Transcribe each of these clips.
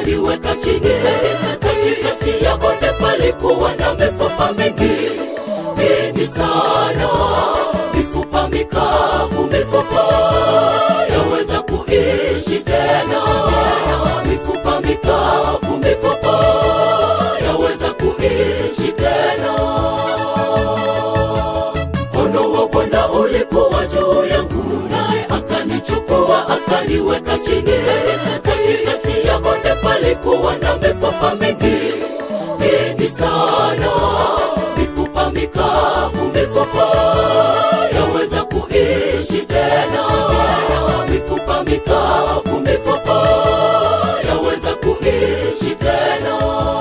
akaniweka chini katikati ya bonde palikuwa na mifupa mingi mingi sana mifupa mikavu mifupa yaweza kuishi tena mifupa mikavu mifupa yaweza kuishi tena mkono wa bwana ulikuwa juu yangu naye akanichukua akaniweka chini katikati ya bonde palikuwa na mifupa mingi mingi sana mifupa mikavu mifupa yaweza kuishi tena mifupa mikavu mifupa yaweza kuishi tena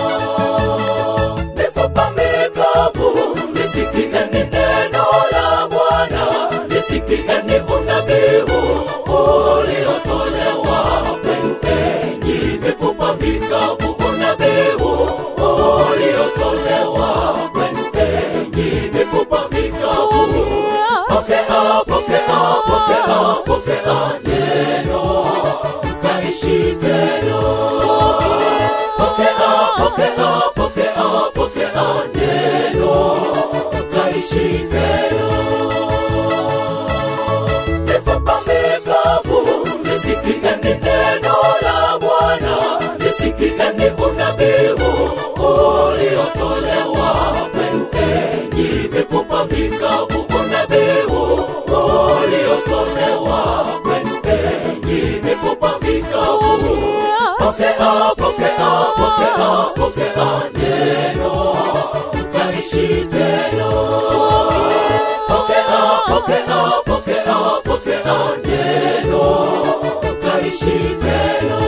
mifupa mikavu lisikieni neno la bwana lisikieni unabii uliotolewa kwenu enyi mifupa mikavu unabii uliotolewa kwenu enyi mifupa mikavu pokea pokea pokea pokea neno mkaishi tena pokea pokea pokea pokea neno mkaishi tena mifupa mikavu lisikieni neno la bwana lisikieni unabii uliotolewa kwenu enyi mifupa mikavu unabii uliotolewa kwenu enyi mifupa mikavu pokea pokea pokea pokea neno mkaishi tena pokea pokea pokea pokea neno mkaishi tena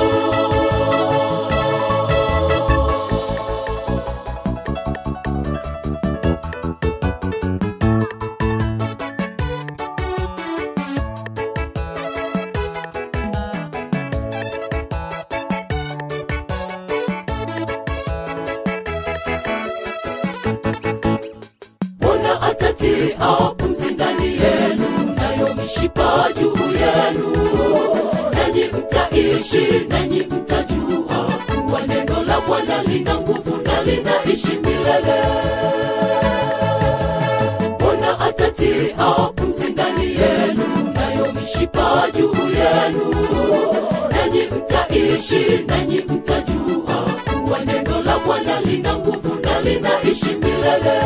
Bwana atatia pumzi ndani yenu, nayo mishipa juu yenu, nanyi mtaishi, nanyi mtajua kuwa neno la Bwana lina nguvu na linaishi milele. Bwana atatia pumzi ndani yenu, nayo mishipa juu yenu, nanyi mtaishi, nanyi mtajua kuwa neno la Bwana lina nguvu na linaishi milele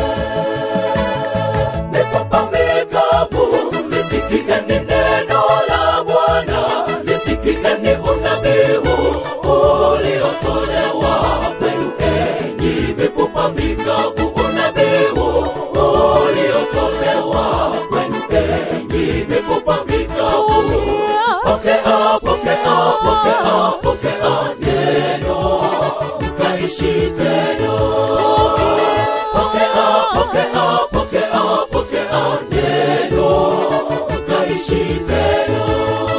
mifupa mikavu lisikieni neno la bwana lisikieni unabii uliotolewa kwenu enyi mifupa mikavu unabii uliotolewa kwenu enyi mifupa mikavu pokea pokea pokea pokea neno mkaishi tena pokea pokea pokea pokea neno mkaishi tena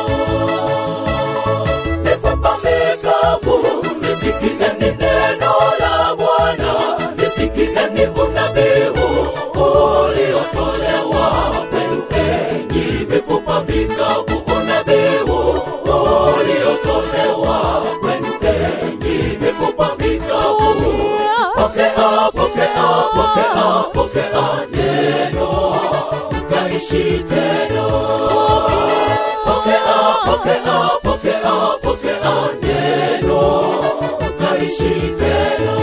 mifupa mikavu lisikieni neno la bwana lisikieni unabii uliotolewa kwenu enyi mifupa mikavu unabii uliotolewa kwenu enyi mifupa mikavu pokea pokea pokea pokea neno mkaishi tena pokea pokea pokea pokea neno mkaishi tena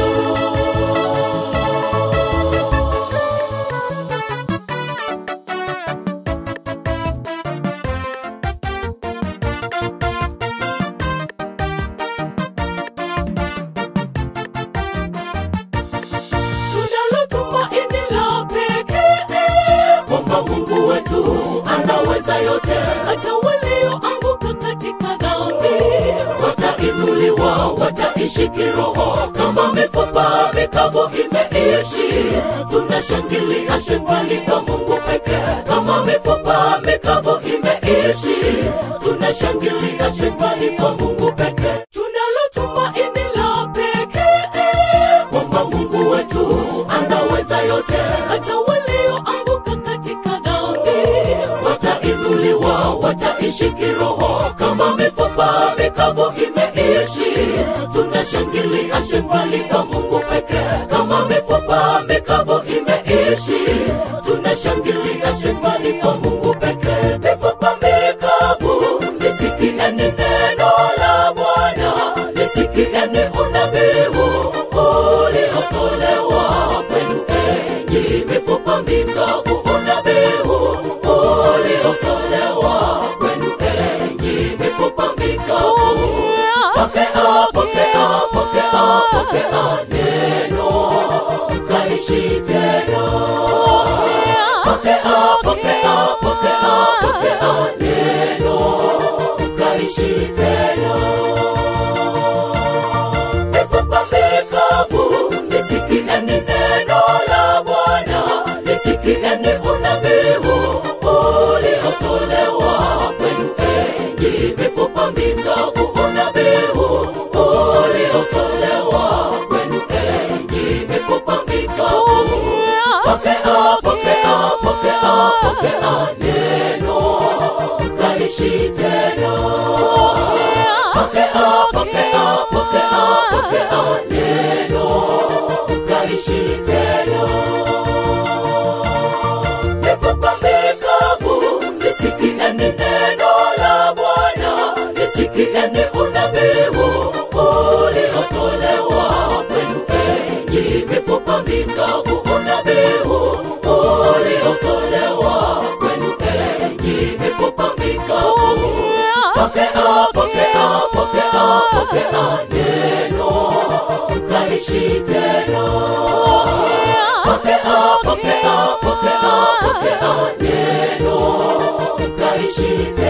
tunalo tumaini la pekee kwamba Mungu wetu anaweza yote, hata walioanguka katika dhambi watainuliwa, wataishi kiroho kama mifupa mikavu imeishi. Tunashangilia shukrani kwa Mungu pekee, kama mifupa mikavu imeishi. Tunashangilia shukrani kwa Mungu pekee, tunalo tumaini la pekee kwamba Mungu wetu anaweza yote, hata walioanguka katika dhambi watainuliwa, wataishi kiroho kama mifupa mikavu imeishi. Tuna tunashangilia shangili kwa mungu pekee kama mifupa mikavu imeishi tunashangilia shangili kwa mungu pekee mifupa mikavu lisikieni neno la bwana lisikieni unabii uliotolewa kwenu enyi mifupa mikavu unabii uliotolewa kwenu enyi mifupa mikavu pokea pokea pokea pokea neno mkaishi tena pokea pokea pokea pokea neno mkaishi tena mifupa mikavu lisikieni neno la bwana lisikieni unabii uliotolewa kwenu enyi mifupa mikavu unabii uliotolewa kwenu enyi mifupa mikavu pokea pokea pokea pokea neno mkaishi tena pokea pokea pokea pokea neno mkaishi tena mifupa mikavu lisikieni neno la bwana lisikieni unabii uliotolewa kwenu enyi mifupa mikavu unabii uliotolewa kwenu enyi mifupa mikavu pokea pokea pokea pokea neno mkaishi tena pokea pokea pokea pokea neno mkaishi tena